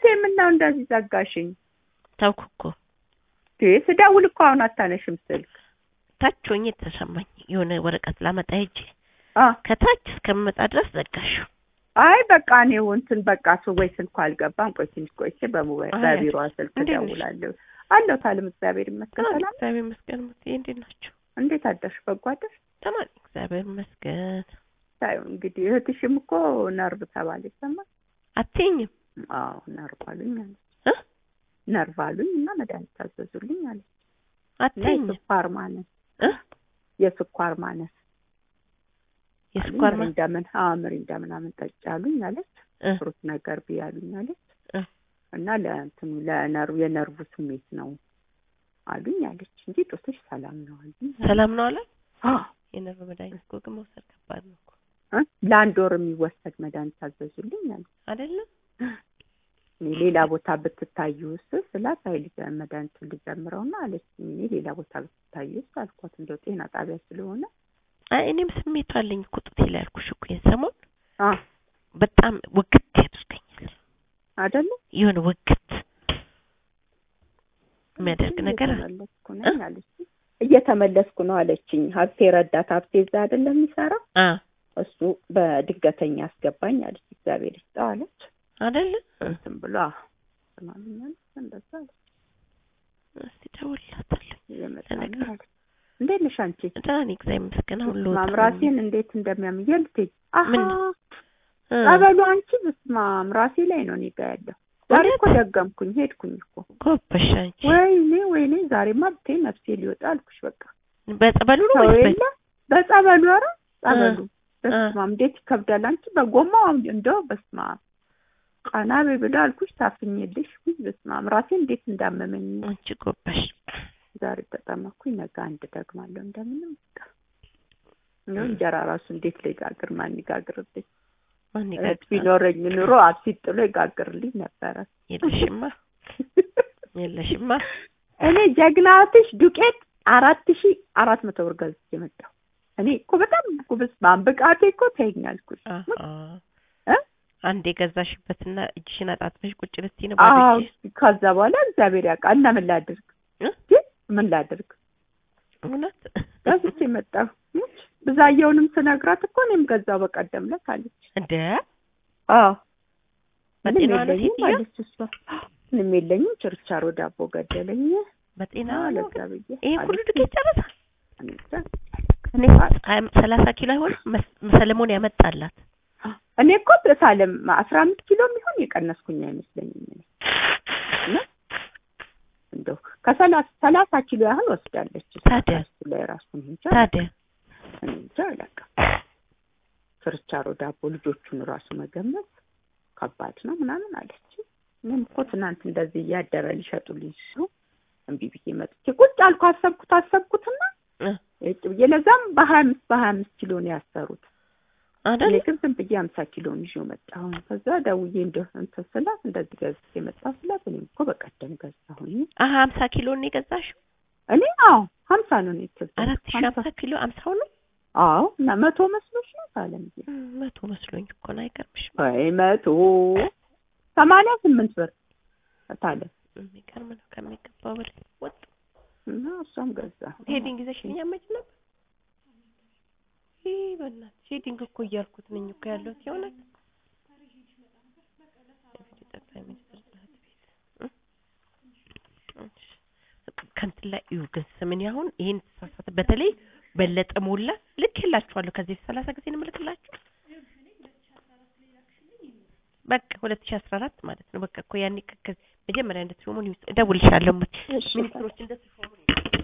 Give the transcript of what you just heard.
እህቴ ምነው እንደዚህ ዘጋሽኝ? ተውኩ እኮ እንዴ ስደውል እኮ አሁን አታነሽም ስልክ። ታች ሆኜ ተሰማኝ። የሆነ ወረቀት ላመጣ ሄጄ አ ከታች እስከምመጣ ድረስ ዘጋሽው። አይ በቃ እኔው እንትን በቃ ሰው ወይ ስልኩ አልገባም። ቆይ ትንሽ ቆይቼ በሞባይል አይ፣ በቢሮ ስልክ እንዴት ነሽ? እደውላለሁ። አለሁ ታለም እግዚአብሔር ይመስገን። ተማሪ ሰላም እግዚአብሔር ይመስገን። ሙትዬ እንዴት ናቸው? እንዴት አደርሽ? በጎ አደርሽ? ተማሪ እግዚአብሔር ይመስገን። ታዩ እንግዲህ እህትሽም እኮ ነርቭ ተባለ ይሰማል። አትይኝም አዎ ነርቭ አሉኝ አለች። እ ነርቭ አሉኝ እና መድኃኒት ታዘዙልኝ አለች። እና አትይኝም የስኳር ማነስ እ የስኳር ማነስ የስኳር ማ ምሪንዳ ምን አዎ ምሪንዳ ምናምን ጠጪ አሉኝ አለች። እ ፍሩት ነገር ብይ አሉኝ አለች። እ እና ለእንትኑ ለነርቭ የነርቭ ስሜት ነው አሉኝ አለች እንጂ ጦስሽ ሰላም ነው አሉኝ። ሰላም ነው አለ። አዎ የነርቭ መድኃኒት እኮ ግን መውሰድ ከባድ ነው እኮ እ ለአንድ ወር የሚወሰድ መድኃኒት ታዘዙልኝ አለች። አይደለም። እኔ ሌላ ቦታ ብትታዩስ ስላት አይ ልጅ መድኃኒቱን ልጀምረውና አለች። እኔ ሌላ ቦታ ብትታዩስ አልኳት። እንደው ጤና ጣቢያ ስለሆነ አይ እኔም ስሜቱ አለኝ እኮ ጡቴ ላይ ያልኩሽ እኮ ይሄን ሰሞን አ በጣም ውግት ያደርገኛል። አይደለ የሆነ ውግት የሚያደርግ ነገር አለ። እየተመለስኩ ነኝ አለች። እየተመለስኩ ነው አለችኝ። ሀብቴ ረዳት ሀብቴ እዛ አይደለም የሚሰራው አ እሱ በድገተኛ አስገባኝ አለች። እግዚአብሔር ይስጠው አለች። አይደለ እንትን ብሎ ስማምኛል እንደዛ አለች። እስቲ ደውልላታለሁ። እየመጣልኝ ለነገሩ አለች። እንዴት ነሽ አንቺ? ደህና ነኝ እግዚአብሔር ይመስገን። አሁን ልወጣ ነው። ማምራሴን እንዴት እንደሚያምኝ ልትሄጂ አሀ ምን? እ ጸበሉ አንቺ በስማም ራሴ ላይ ነው እኔ ጋ ያለው። ዛሬ እውነት? እኮ ደገምኩኝ ሄድኩኝ እኮ ጎበሽ አንቺ። ወይኔ ወይኔ ዛሬማ ብታይ ነፍሴ ሊወጣ አልኩሽ በቃ በጸበሉ ነው ሰው ወይስ በ- የለ በጸበሉ ኧረ ጸበሉ እ። በስማም እንዴት ይከብዳል አንቺ በጎማው እንደው በስማም ቀና በይ ብላ አልኩሽ ታፍኝልሽ ውይ በስማም ራሴ እንዴት እንዳመመኝ አንቺ ጎበሽ። ዛሬ ተጠመኩኝ ነገ አንድ ደግማለሁ እንደምንም በቃ እንደው እንጀራ ራሱ እንዴት ልጋግር ማን ይጋግርልኝ ማን እህት ይጋግዛል? ቢኖረኝ ኑሮ አብሲት ጥሎ ይጋግርልኝ ነበረ የለሽማ የለሽማ። እኔ ጀግናትሽ ዱቄት አራት ሺ አራት መቶ ብር ገዝቼ መጣሁ እኔ እኮ በጣም ጉብስ ማንብቃቴ እኮ ተይኛልኩሽ አሀ እ? አንድ የገዛሽበትና እጅሽን አጣጥፈሽ ቁጭ ልትይ ነው አዎ ባዶ እጅሽ? ከዛ በኋላ እግዚአብሔር ያውቃል እና ምን ላድርግ እ? ግን ምን ላድርግ እውነት ገዝቼ መጣሁ ሙች ብዛየውንም ስነግራት እኮ እኔም ገዛው በቀደም ዕለት አለች እንደ አዎ ምንም በጤናዋ ነው የለኝም ሴትዮዋ? አለች እሷ ምንም የለኝም ችርቻሮ ዳቦ ገደለኝ በጤና ነው ለዛ ብዬ ይሄ ሁሉ አለች። ዱቄት ጨረሳ እኔ እንጃ። እኔ ሀያ- ሰላሳ ኪሎ አይሆን ሰለሞን ያመጣላት እኔ እኮ በሳለም አስራ አምስት ኪሎ የሚሆን የቀነስኩኝ አይመስለኝም እኔ እና እንደው ከሰላሳ ሰላሳ ኪሎ ያህል ወስዳለች እሷ ታዲያ? እሱ ላይ ራሱን እንጃ ታዲያ እኔ እንጃ አላውቅም። ችርቻሮ ዳቦ ልጆቹን ራሱ መገመት ከባድ ነው ምናምን አለች። እኔም እኮ ትናንት እንደዚህ እያደረ ሊሸጡልኝ ሲሉ እምቢ ብዬ መጥቼ ቁጭ አልኩ። አሰብኩት አሰብኩትና እ እጭ ብዬ ለዛም በሀያ አምስት በሀያ አምስት ኪሎ ነው ያሰሩት። እኔ አይደል ግን ዝም ብዬ ሀምሳ ኪሎን ይዤው መጣሁ። ከዛ ደውዬ እንደው እንትን ስላት እንደዚህ ገዝቼ መጣሁ ስላት እኔም እኮ በቀደም ገዛሁኝ። አሀ ሀምሳ ኪሎ ነው የገዛሽው? እኔ አዎ ሀምሳ ነው ነው የተገዛሁት። አራት ሺ ሀምሳ ሀምሳ ኪሎ አምሳው ነው አዎ እና መቶ መስሎሽ ነው ሳለም እም፣ መቶ መስሎኝ እኮ ነው። አይገርምሽም? ወይ መቶ ሰማንያ ስምንት ብር ታለ የሚገርም ነው ከሚገባው በላይ ወጡ። እና እሷም ገዛ ሄዲንግ ይዘሽልኝ አመጭ ነበር። ይህ በእናትሽ ሄዲንግ እኮ እያልኩት ነኝ እኮ ያለሁት የእውነት የፊት ጠቅላይ ሚኒስትር ጽሕፈት ቤት እ? እሺ። ከእንትን ላይ እዩ ግን ስምን አሁን ይሄን ተሳሳተ። በተለይ በለጠ ሞላ ልክ የላችኋለሁ ከዚህ ሰላሳ ጊዜ ነው የምልክላችሁ። በቃ ሁለት ሺህ አስራ አራት ማለት ነው። በቃ እኮ ያኔ ከ- ከ- መጀመሪያ እንደተሾሙ እደውልልሻለሁ። እሺ። ሚኒስትሮች እንደተሾሙ